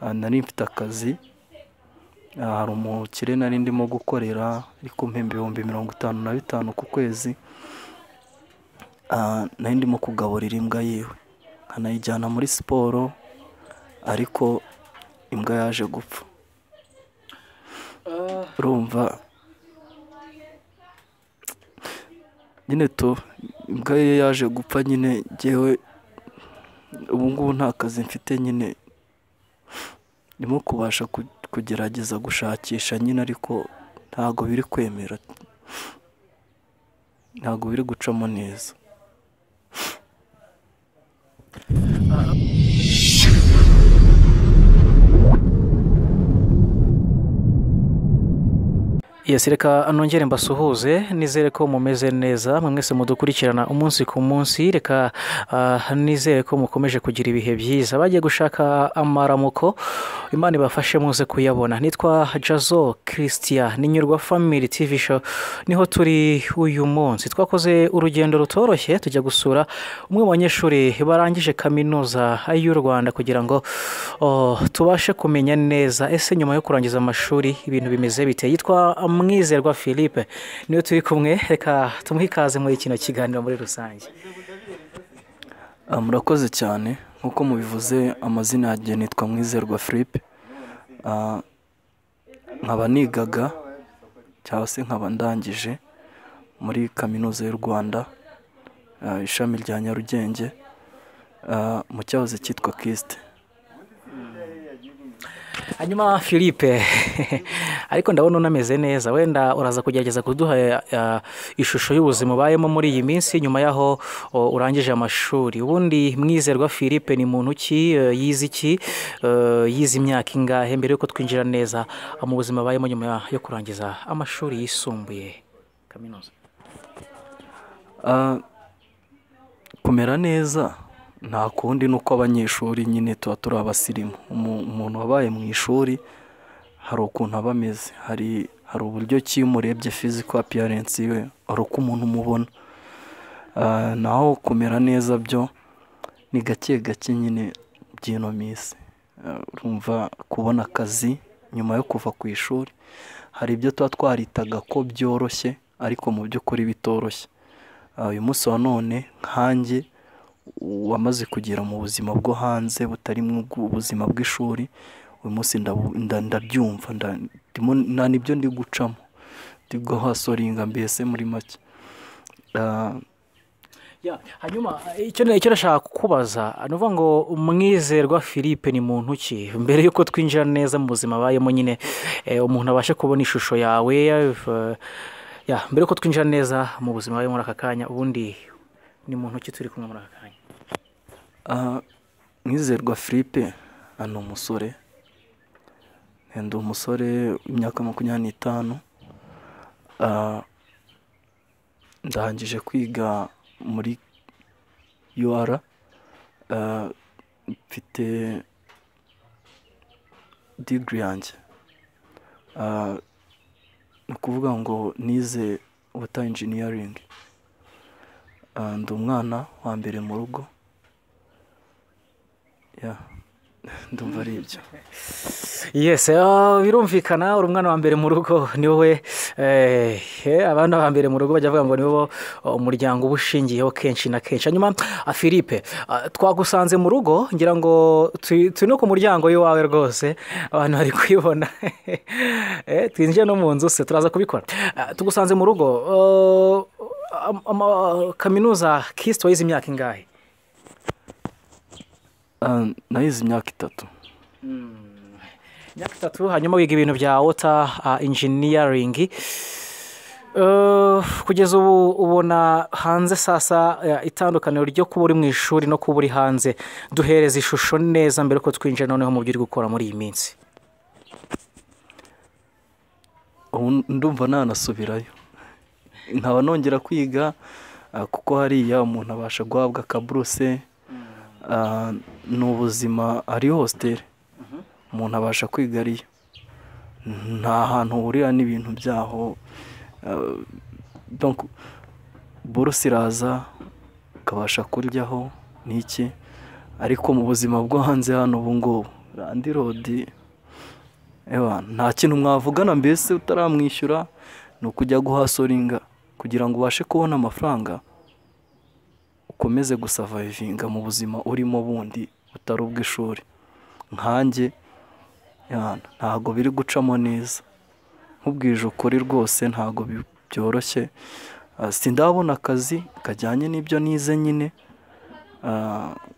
aha nari mfite akazi hari umukire nari ndimo gukorera ari kumpemba ibihumbi mirongo itanu na bitanu ku kwezi nari ndimo kugaburira imbwa yiwe nkanayijyana muri siporo ariko imbwa yaje gupfa urumva nyine tu imbwa ye yaje gupfa nyine ngewe ubu ngubu nta kazi mfite nyine ndimo kubasha kugerageza gushakisha nyine ariko ntabwo biri kwemera ntabwo biri gucamo neza yesi reka nongere mbasuhuze nizere ko mumeze neza mwese mudukurikirana umunsi ku munsi reka nizere ko mukomeje kugira ibihe byiza bagiye gushaka amaramuko imana ibafashe muze kuyabona nitwa jazo kirisitiya ni nyurwa famiri tivi show niho turi uyu munsi twakoze urugendo rutoroshye tujya gusura umwe mu banyeshuri barangije kaminuza y'u rwanda kugira ngo tubashe kumenya neza ese nyuma yo kurangiza amashuri ibintu bimeze biteye yitwa mwizerwa philippe niyo turi kumwe reka tumuhe ikaze muri kino kiganiro muri rusange murakoze cyane nk'uko mubivuze amazina yanjye nitwa mwizerwa philippe nkaba nigaga cyangwa se nkaba ndangije muri kaminuza y'u rwanda ishami rya nyarugenge mu cyahoze cyitwa kisite hanyuma philippe ariko ndabona unameze neza wenda uraza kugerageza kuduha ishusho y'ubuzima ubayemo muri iyi minsi nyuma y'aho urangije amashuri ubundi mwizerwa philippe ni muntu ki yize iki yize imyaka ingahe mbere y'uko twinjira neza mu buzima abayemo nyuma yo kurangiza amashuri yisumbuye kaminuza kumera neza nta kundi ni uko abanyeshuri nyine tuba turi abasirimu umuntu wabaye mu ishuri hari ukuntu aba ameze hari hari uburyo ki iyo umurebye fiziko apiyarensi we hari uko umuntu umubona naho kumera neza byo ni gake gake nyine by'ino minsi urumva kubona akazi nyuma yo kuva ku ishuri hari ibyo tuba twaritaga ko byoroshye ariko mu by'ukuri bitoroshye uyu munsi wa none nkange wamaze kugera mu buzima bwo hanze butari mu buzima bw'ishuri uyu munsi ndabyumva nta nibyo ndi gucamo ndi guhasoringa mbese muri make hanyuma icyo nashaka kukubaza ni ukuvuga ngo umwizerwa philippe ni muntu ki mbere y'uko twinjira neza mu buzima abayemo nyine umuntu abashe kubona ishusho yawe mbere y'uko twinjira neza mu buzima muri aka kanya ubundi ni muntu ki turi kumwe muri aka kanya mwizerwa philippe ni umusore ndi umusore w'imyaka makumyabiri n'itanu ndangije kwiga muri ur mfite digiri yanjye ni ukuvuga ngo nize wota injiniyaringi ndi umwana wa mbere mu rugo ndumva ari ibyo yesi birumvikana uri umwana wa mbere mu rugo ni wowe abana ba mbere mu rugo bajya bavuga ngo ni wowe umuryango uba ushingiyeho kenshi na kenshi hanyuma philippe twagusanze mu rugo ngira ngo turi no ku muryango w'iwawe rwose abantu bari kuyibona twinjiye no mu nzu se turaza kubikora tugusanze mu rugo kaminuza kisite wayize imyaka ingahe nayize imyaka itatu imyaka itatu hanyuma wiga ibintu bya wota injiniyaringi kugeza ubu ubona hanze sasa itandukaniro ryo kuba uri mu ishuri no kuba uri hanze duhereza ishusho neza mbere ko twinjira noneho mu byo uri gukora muri iyi minsi ndumva nanasubirayo nkaba nongera kwiga kuko hariya umuntu abasha guhabwa akaburuse ni ubuzima ari hositeli umuntu abasha kwiga ariyo nta hantu uhurira n'ibintu byaho buruse iraza ukabasha kuryaho n'iki ariko mu buzima bwo hanze hano ubu ngubu landirodi nta kintu mwavugana mbese utaramwishyura ni ukujya guhasoringa kugira ngo ubashe kubona amafaranga ukomeze gusavayivinga mu buzima urimo bundi butari ubw'ishuri nkanjye ntabwo biri gucamo neza nkubwije ukuri rwose ntabwo byoroshye sindabona akazi kajyanye n'ibyo nize nyine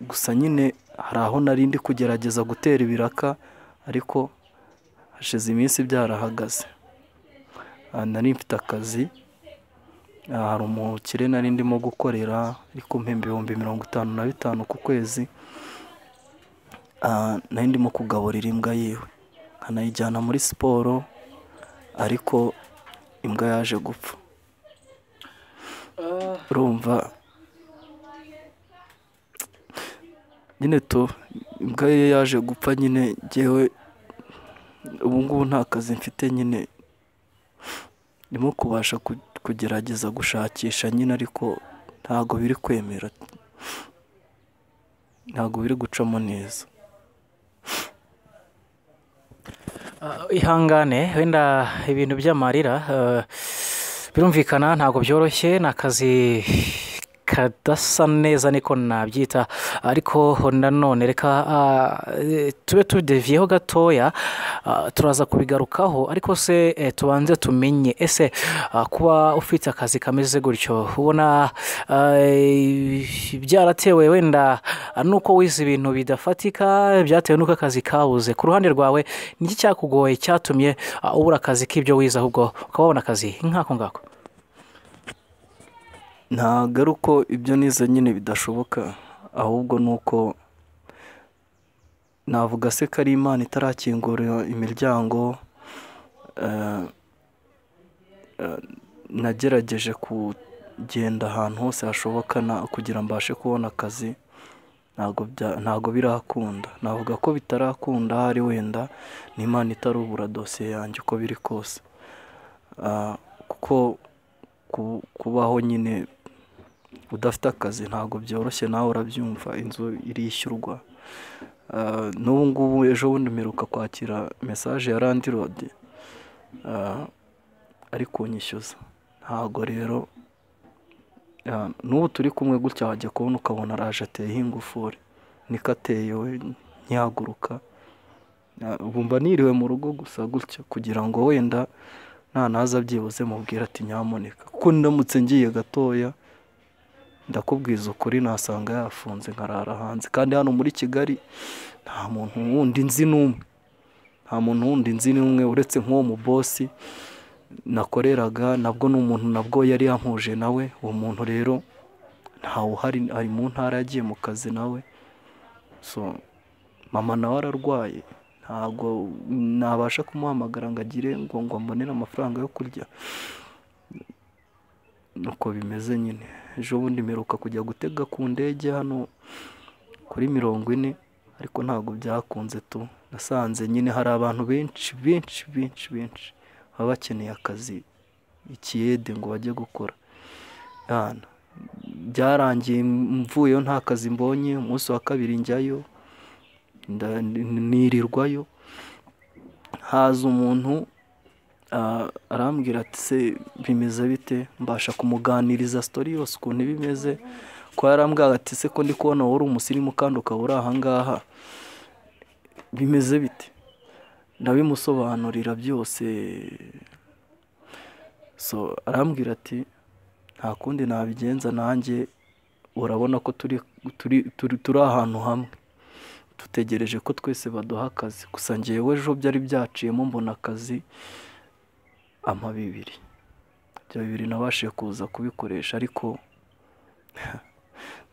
gusa nyine hari aho nari ndi kugerageza gutera ibiraka ariko hashize iminsi byarahagaze nari mfite akazi hari umukire nari ndimo gukorera ariko mpemba ibihumbi mirongo itanu na bitanu ku kwezi nari ndimo kugaburira imbwa yiwe nkanayijyana muri siporo ariko imbwa yaje gupfa urumva nyine tu imbwa ye yaje gupfa nyine ngewe ubu ngubu nta kazi mfite nyine ndimo kubasha kugerageza gushakisha nyine ariko ntabwo biri kwemera ntabwo biri gucamo neza ihangane wenda ibintu by'amarira birumvikana ntabwo byoroshye ni akazi kadasa neza niko nabyita ariko nanone reka tube tudeviyeho gatoya turaza kubigarukaho ariko se tubanze tumenye ese kuba ufite akazi kameze gutyo ubona byaratewe wenda nuko wize ibintu bidafatika byatewe n'uko akazi kabuze ku ruhande rwawe niki cyakugoye cyatumye ubura akazi k'ibyo wize ahubwo ukaba wabona akazi nk'ako ngako ntabwo ari uko ibyo nize nyine bidashoboka ahubwo ni uko navuga se ko ari imana itarakingurira imiryango nagerageje kugenda ahantu hose hashoboka kugira mbashe kubona akazi ntabwo birakunda navuga ko bitarakunda hari wenda n'imana itarubura dosiye yanjye uko biri kose kuko kubaho nyine udafite akazi ntabwo byoroshye nawe urabyumva inzu irishyurwa n'ubu ngubu ejo bundi mperuka kwakira mesaje ya landirodi ari kunyishyuza ntabwo rero n'ubu turi kumwe gutya wajya kubona ukabona araje ateyeho ingufuri niko ateye we ntihaguruka bumva niriwe mu rugo gusa gutya kugira ngo wenda ntanaza byibuze mubwira ati nyamuneka kuko ndamutse ngiye gatoya ndakubwiza ukuri nasanga yafunze nkarara hanze kandi hano muri kigali nta muntu wundi nzi n'umwe nta muntu wundi nzi n'umwe uretse nk'uwo mu bosi nakoreraga nabwo ni umuntu nabwo yari yampuje nawe uwo muntu rero ntawe uhari ari mu ntara yagiye mu kazi nawe so mama nawe ararwaye ntabwo nabasha kumuhamagara ngo agire ngo ngo mbonere amafaranga yo kurya nuko bimeze nyine ejo bundi mperuka kujya gutega ku ndege hano kuri mirongo ine ariko ntabwo byakunze tu nasanze nyine hari abantu benshi benshi benshi benshi baba bakeneye akazi ikiyede ngo bajye gukora byarangiye mvuyeyo nta kazi mbonye umunsi wa kabiri njyayo nirirwayo haza umuntu arambwira ati se bimeze bite mbasha kumuganiriza sitori yose ukuntu bimeze ko yarambwira ati se ko ndi kubona wowe uri umusirimu kandi ukaba uri ahangaha bimeze bite ndabimusobanurira byose so arambwira ati nta kundi nabigenza nanjye urabona ko turi ahantu hamwe dutegereje ko twese baduha akazi gusa ngewe ejo byari byaciyemo mbona akazi ama bibiri ibyo bibiri nabashije kuza kubikoresha ariko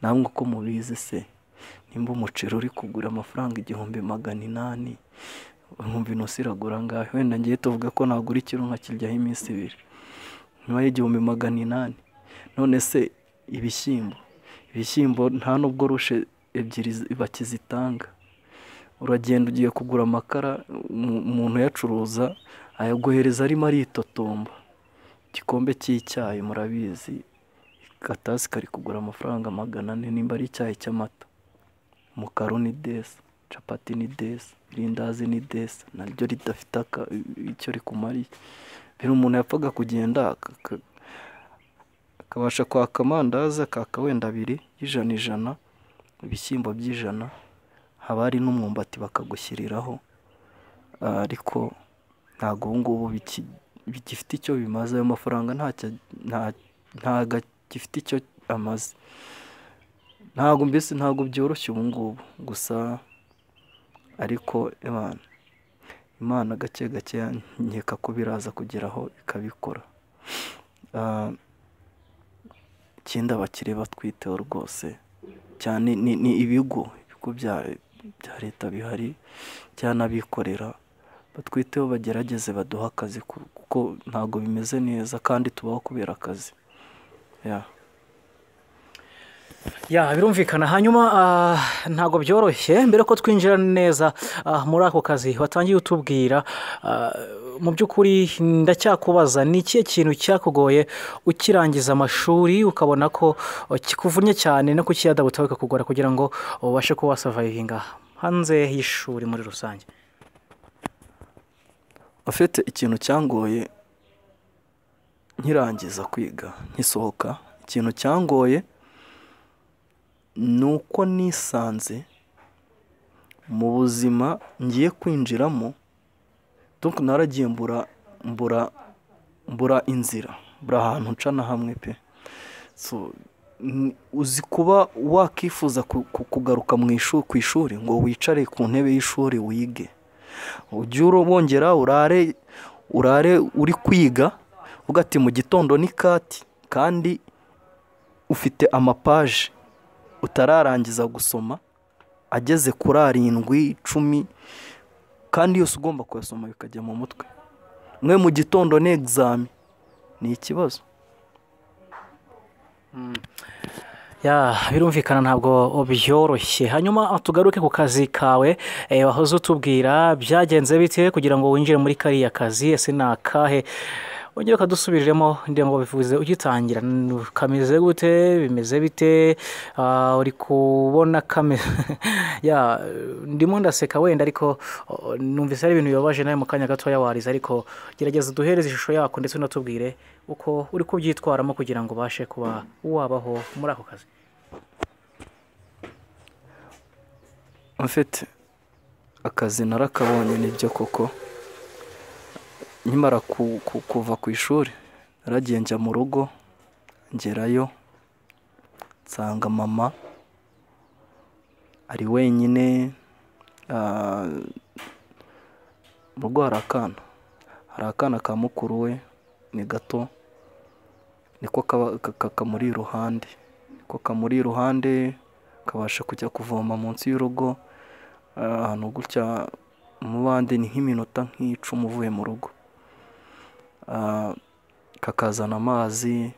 namwe uko mubizi se nimba umuceri uri kugura amafaranga igihumbi magana inani nkumva inosi iragura ngaho wenda ngiye tuvuga ko nagura ikintu nkakiryaho iminsi ibiri nyuma y'igihumbi magana inani none se ibishyimbo ibishyimbo nta n'ubwo rushe ebyiri bakizitanga uragenda ugiye kugura amakara umuntu uyacuruza ayaguhereza arimo aritotomba igikombe cy'icyayi murabizi akatasi kari kugura amafaranga magana ane nimba ari icyayi cy'amata umukara ni desi capati ni desi irindazi ni desi naryo ridafite aka- icyo rikumariye mbere umuntu yapfaga kugenda aka- aka- akabasha kwaka amandazi akaka wenda abiri y'ijana ijana ibishyimbo by'ijana haba hari n'umwumbati bakagushyiriraho Ah, ariko ntabwo ubu ngubu biki- bigifite icyo bimaze ayo mafaranga ntacyo nta- ntabwo agifite icyo amaze ntabwo mbese ntabwo byoroshye ubu ngubu gusa ariko imana imana gake gake nkeka ko biraza kugeraho ikabikora Ah, ikindi abakire batwiteho rwose cyane ni ni ibigo ibigo bya bya leta bihari by'anabikorera batwiteho bagerageze baduhe akazi ku- kuko ntabwo bimeze neza kandi tubaho kubera akazi Yeah. ya birumvikana hanyuma ah, ntabwo byoroshye mbere ko twinjira neza ah, muri ako kazi watangiye utubwira ah, mu by'ukuri ndacyakubaza ni ikihe kintu cyakugoye ukirangiza amashuri ukabona ko oh, kikuvunnye cyane no kukiyadabuta bikakugora kugira ngo ubashe kuba wasavayivinga hanze y'ishuri muri rusange afite ikintu cyangoye nkirangiza kwiga nkisohoka ikintu cyangoye ni uko nisanze mu buzima ngiye kwinjiramo donc naragiye mbura mbura mbura inzira mbura ahantu nca na hamwe pe So, ni- uzi kuba wakifuza ku- ku- kugaruka mu ishuri ku ishuri ngo wicare ku ntebe y'ishuri wige ujye uro- wongera urare urare uri kwiga uvuga ati mu gitondo ni kati kandi ufite amapaje utararangiza gusoma ageze kuri arindwi icumi kandi yose ugomba kuyasoma bikajya mu mutwe mwe mu gitondo ni egizami ni ikibazo Ya birumvikana ntabwo byoroshye hanyuma tugaruke ku kazi kawe eh, wahoze utubwira byagenze bite kugira ngo winjire muri kariya kazi ese ni akahe wongere ukadusubiriremo ndetse ngo bivuze ugitangira n- kameze gute bimeze bite Ah, uri kubona kameze ya ndimo ndaseka wenda ariko oh, numvise ari ibintu bibabaje nawe mu kanya gatoya warize ariko gerageza uduhereze ishusho yako ndetse unatubwire uko uri kubyitwaramo kugira ngo ubashe kuba wabaho muri ako kazi mfite akazi narakabonye nibyo koko nkimara ku- ku- kuva ku ishuri naragiye njya mu rugo ngerayo nsanga mama ari wenyine ah, mu rugo hari akana hari akana ka mukuru we ni gato niko kaba- ka- ka- kamuri iruhande niko kamuri iruhande kabasha kujya kuvoma munsi y'urugo ahantu gutya mu bandi ni nk'iminota nk'icumi uvuye mu rugo Ah, kakazana amazi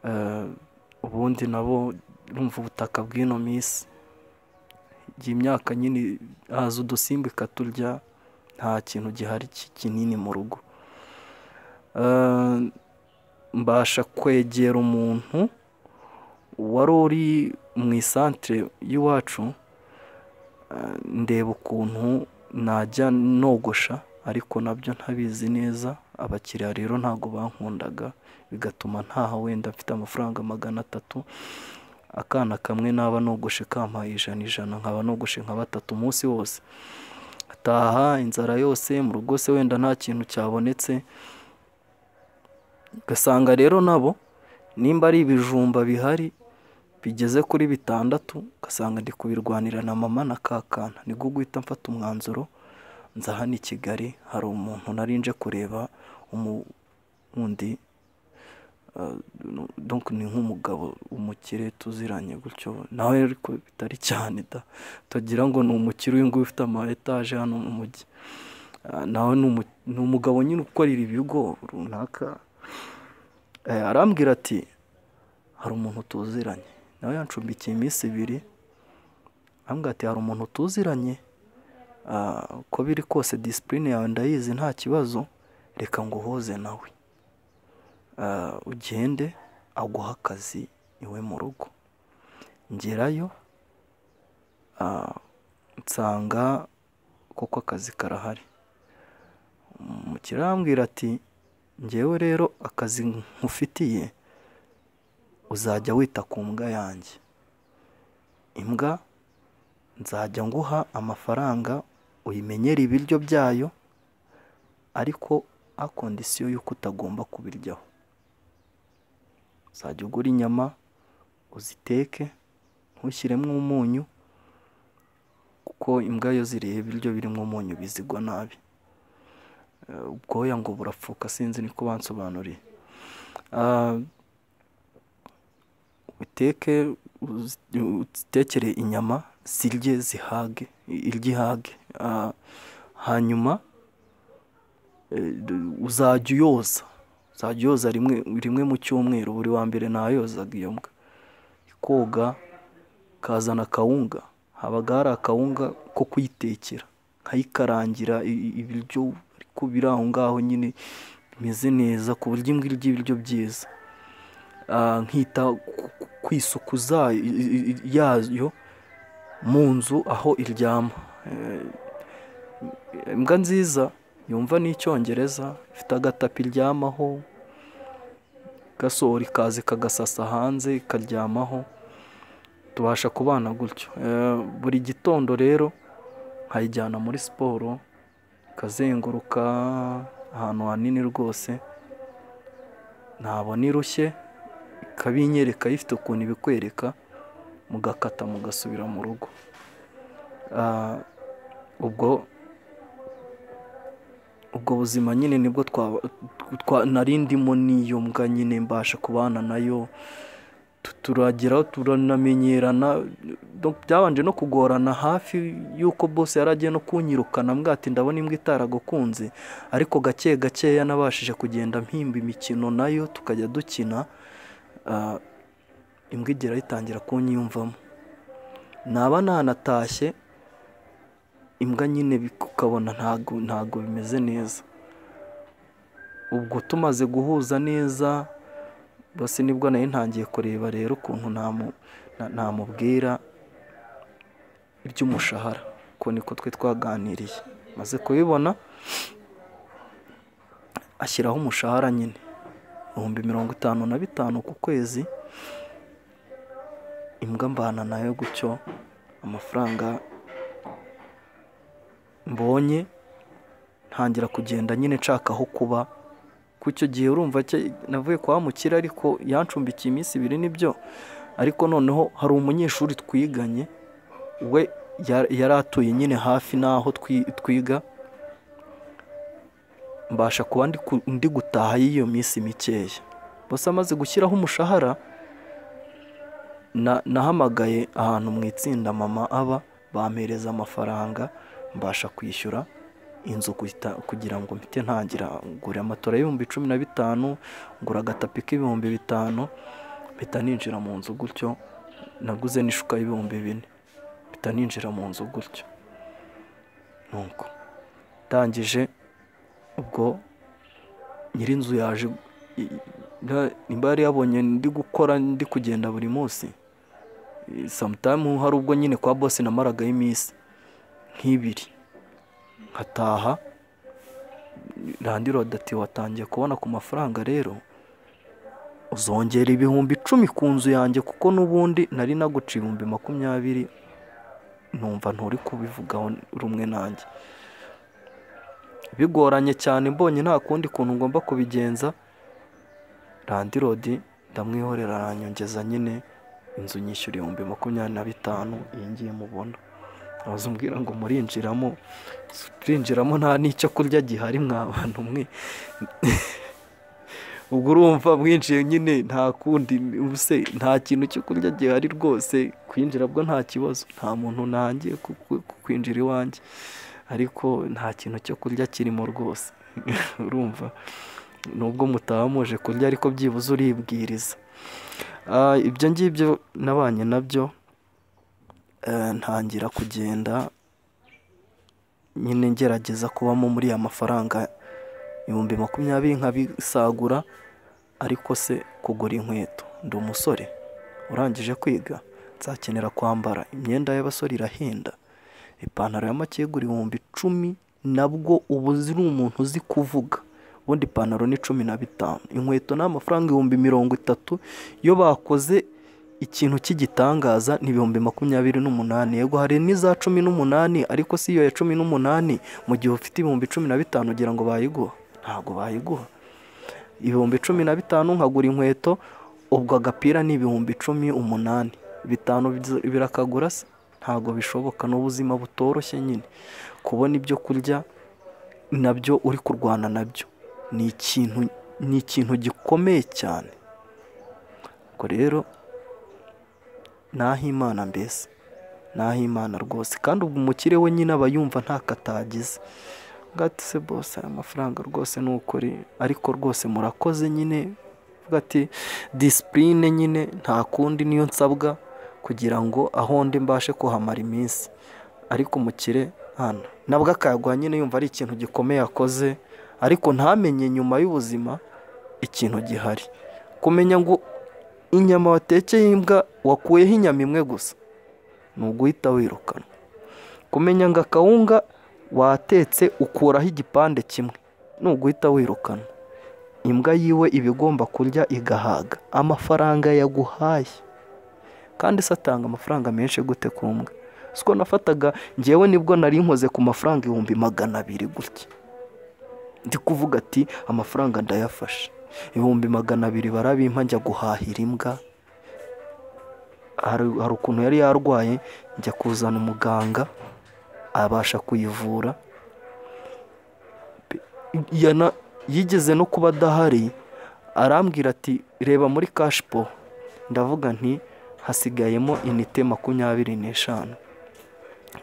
eh, ubundi nabo urumva ubutaka bw'ino minsi igihe imyaka nyine haza udusimba ikaturya nta kintu gihari ki- kinini mu rugo Eh, mbasha kwegera umuntu wari uri mu isantere y'iwacu ndeba ukuntu najya nogosha ariko nabyo ntabizi neza abakiriya rero ntabwo bankundaga bigatuma ntaha wenda mfite amafaranga magana atatu akana kamwe naba nogoshe kampaye ijana ijana nkaba nogoshe nka batatu umunsi wose ataha inzara yose mu rugo se wenda nta kintu cyabonetse ugasanga rero nabo nimba ari ibijumba bihari bigeze kuri bitandatu ugasanga ndi kubirwanira na mama na kakana nibwo guhita mfata umwanzuro nza hano i kigali hari umuntu nari nje kureba umu- wundi ah, no- donc ni nk'umugabo umukire tuziranye gutyo nawe ariko bitari cyane da tugira ngo ni umukire uyu nguyu ufite ama etaje hano mu mujyi Ah, nawe ni umu- ni umugabo nyine ukorera ibigo runaka Eh, arambwira ati hari umuntu tuziranye nawe yancumbikiye iminsi ibiri arambwira ati hari umuntu tuziranye Ah, uko biri kose disipurine yawe ndayizi nta kibazo reka nguhoze nawe Ah, ugende aguha akazi iwe mu rugo ngerayo ah, nsanga koko akazi karahari umukiriya arambwira ati ngewe rero akazi nkufitiye uzajya wita ku mbwa yanjye imbwa nzajya nguha amafaranga uyimenyera ibiryo byayo ariko a kondisiyo y'uko utagomba kubiryaho uzajya ugura inyama uziteke ntushyiremo umunyu kuko imbwa iyo ziriye ibiryo birimo umunyu bizigwa nabi ubwoya ngo burapfuka sinzi niko bansobanuriye uteke utekere inyama zirye zihage irye ihage hanyuma uzajya uyoza uzajya uyoza rimwe rimwe mu cyumweru buri wa mbere ntayozaga iyo mbwa koga ikazana akawunga habaga hari akawunga ko kuyitekera nkayikarangira ibiryo ariko biri aho ngaho nyine bimeze neza ku buryo imbwa irya ibiryo byiza nkita ku isuku yayo mu nzu aho iryama imbwa nziza yumva n'icyongereza ifite agatapi iryamaho gasohora ikaza ikagasasa hanze ikaryamaho tubasha kubana gutyo buri gitondo rero nkayijyana muri siporo ikazenguruka ahantu hanini rwose ntabona irushye ikabinyereka ifite ukuntu ibikwereka mugakata mugasubira mu rugo ubwo ubwo buzima nyine nibwo narindimo n'iyo mbwa nyine mbasha kubana nayo turagira turanamenyerana byabanje no kugorana hafi y'uko bose yari agiye no kunyirukana mbwati ndabona imbwa itaragukunze ariko gake gakeya nabashije kugenda mpimba imikino nayo tukajya dukina imbwa igera yitangira kunyiyumvamo naba nanatashye imbwa nyine ukabona ntago ntago bimeze neza ubwo tumaze guhuza neza bose nibwo nayo ntangiye kureba rero ukuntu namubwira iby'umushahara uko niko twe twaganiriye maze kubibona ashyiraho umushahara nyine ibihumbi mirongo itanu na bitanu ku kwezi imbwa mbana nayo gutyo amafaranga mbonye ntangira kugenda nyine nshaka aho kuba ku icyo gihe urumva navuye kwa mukira ariko yancumbikiye iminsi ibiri nibyo ariko noneho hari umunyeshuri twiganye we yari atuye nyine hafi n'aho twiga mbasha kuba ndi gutaha y'iyo minsi mikeya bose amaze gushyiraho umushahara nahamagaye ahantu mu itsinda mama aba bampereza amafaranga mbasha kwishyura inzu kugira ngo mpite ntangira ngura amatora y'ibihumbi cumi na bitanu ngura agatapi k'ibihumbi bitanu mpita ninjira mu nzu gutyo naguze n'ishuka y'ibihumbi bine mpita ninjira mu nzu gutyo nuko ndangije ubwo nyir'inzu yaje nimba yari yabonye ndi gukora ndi kugenda buri munsi samutayimu hari ubwo nyine kwa bose namaragaho iminsi nk'ibiri nkataha randiro dati watangiye kubona ku mafaranga rero uzongera ibihumbi icumi ku nzu yanjye kuko n'ubundi nari naguca ibihumbi makumyabiri numva nturi kubivugaho rumwe nanjye bigoranye cyane mbonye nta kundi kuntu ngomba kubigenza randirodi ndamwihorera aranyongeza nyine inzu nyishyura ibihumbi makumyabiri na bitanu iyi ngiyi mubona umbwira ngo murinjiramo turinjiramo nta n'icyo kurya gihari mwabantu mwe ubwo urumva mwinjiye nyine nta kundi ubuse nta kintu cyo kurya gihari rwose kwinjira bwo nta kibazo nta muntu ntangiye kwinjira iwanjye ariko nta kintu cyo kurya kirimo rwose urumva nubwo mutaba muje kurya ariko byibuze uribwiriza ibyo ngibyo nabanye nabyo ntangira kugenda nyine ngerageza kubamo muri ya mafaranga ibihumbi makumyabiri nkabisagura ariko se kugura inkweto ndi umusore urangije kwiga nzakenera kwambara imyenda y'abasore irahenda ipantaro ya makegura ibihumbi icumi nabwo ubu ziri umuntu uzi kuvuga ubundi ipantaro ni cumi na bitanu inkweto ni amafaranga ibihumbi mirongo itatu iyo bakoze ikintu cy'igitangaza ni ibihumbi makumyabiri n'umunani yego hari n'iza cumi n'umunani ariko si iyo ya cumi n'umunani mu gihe ufite ibihumbi cumi na bitanu ugira ngo bayiguha ntabwo bayiguha ibihumbi cumi na bitanu nkagura inkweto ubwo agapira ni ibihumbi cumi umunani bitanu birakagura se ntabwo bishoboka ni ubuzima butoroshye nyine kubona ibyo kurya nabyo uri kurwana nabyo ni ikintu ni ikintu gikomeye cyane ubwo rero naho imana mbese naho imana rwose kandi ubwo umukire we nyine aba yumva ntakatagize ngati se bose aya mafaranga rwose ni ukuri ariko rwose murakoze nyine ati disipurine nyine nta kundi niyo nsabwa kugira ngo aho ndi mbashe kuhamara iminsi ariko umukire hano nabwo akayagwa nyine yumva ari ikintu gikomeye akoze ariko ntamenye nyuma y'ubuzima ikintu gihari kumenya ngo inyama watekeye imbwa wakuyeho inyama imwe gusa ni uguhita wirukana kumenya ngo akawunga watetse ukuraho igipande kimwe ni uguhita wirukana imbwa yiwe iba igomba kurya igahaga amafaranga yaguhaye kandi se atanga amafaranga menshi gute ku mbwa siko nafataga ngewe nibwo nari nkoze ku mafaranga ibihumbi magana abiri gutya ndi kuvuga ati amafaranga ndayafashe ibihumbi magana abiri barabimpa njya guhahira imbwa hari ukuntu yari yarwaye njya kuzana umuganga abasha kuyivura yigeze no kuba adahari arambwira ati reba muri kashipo ndavuga nti hasigayemo inite makumyabiri n'eshanu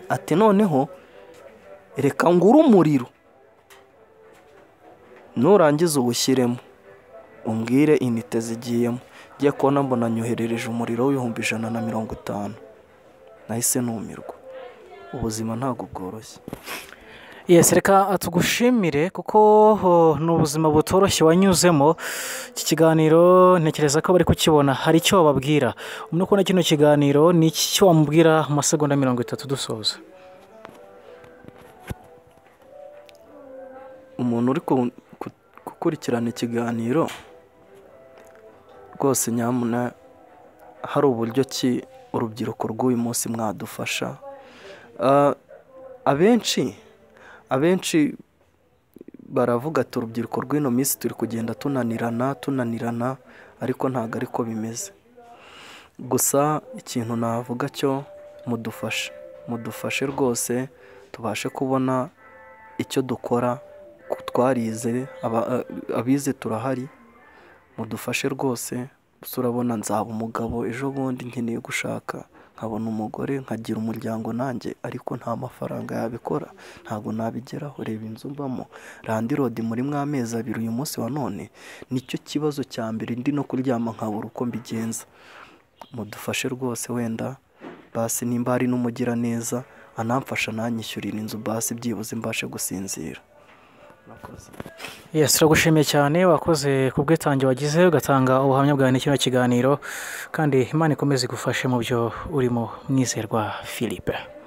ati noneho reka ngure umuriro nurangiza uwushyiremo umbwire inite zigiyemo njya kubona mbona nyoherereje umuriro w'ibihumbi ijana na mirongo itanu nahise numirwa ubuzima ntabwo bworoshye yesi reka tugushimire kuko ni ubuzima butoroshye wanyuzemo iki kiganiro ntekereza ko bari kukibona hari icyo wababwira ubona ko na kino kiganiro ni iki cyo wamubwira amasegonda mirongo itatu dusoza umuntu uri gukurikirana ikiganiro rwose nyamuna hari uburyo ki urubyiruko rw'uyu munsi mwadufasha abenshi abenshi baravuga ati urubyiruko rw'ino minsi turi kugenda tunanirana tunanirana ariko ntabwo ariko bimeze gusa ikintu navuga cyo mudufashe mudufashe rwose tubashe kubona icyo dukora twarize abize turahari mudufashe rwose gusa urabona nzaba umugabo ejo bundi nkeneye gushaka nkabona umugore nkagira umuryango nanjye ariko nta mafaranga yabikora ntabwo nabigeraho reba inzu mbamo randirodi muri mw'amezi abiri uyu munsi wa none nicyo kibazo cya mbere ndi no kuryama nkabura uko mbigenza mudufashe rwose wenda basi nimba hari n'umugira neza anamfasha nanyishyurira inzu basi byibuze mbashe gusinzira yesi turagushimiye cyane wakoze ku bwitange wagize ugatanga ubuhamya bwawe n'ikino kiganiro kandi imana ikomeze igufashe mu byo urimo mwizerwa philippe